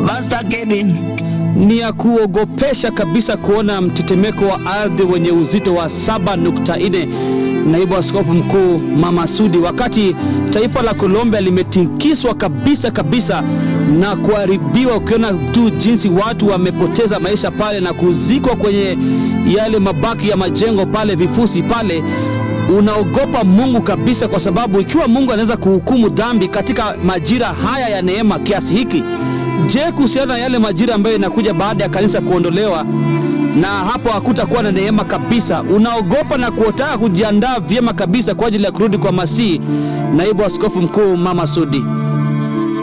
Pastor Kevin. Ni ya kuogopesha kabisa kuona mtetemeko wa ardhi wenye uzito wa 7.4, naibu askofu mkuu Mama Sudi, wakati taifa la Colombia limetikiswa kabisa kabisa na kuharibiwa, ukiona tu jinsi watu wamepoteza maisha pale na kuzikwa kwenye yale mabaki ya majengo pale, vifusi pale unaogopa Mungu kabisa, kwa sababu ikiwa Mungu anaweza kuhukumu dhambi katika majira haya ya neema kiasi hiki, je, kuhusiana na yale majira ambayo inakuja baada ya kanisa kuondolewa na hapo hakutakuwa na neema kabisa? Unaogopa na kuotaka kujiandaa vyema kabisa kwa ajili ya kurudi kwa Masihi, naibu askofu mkuu Mama Sudi.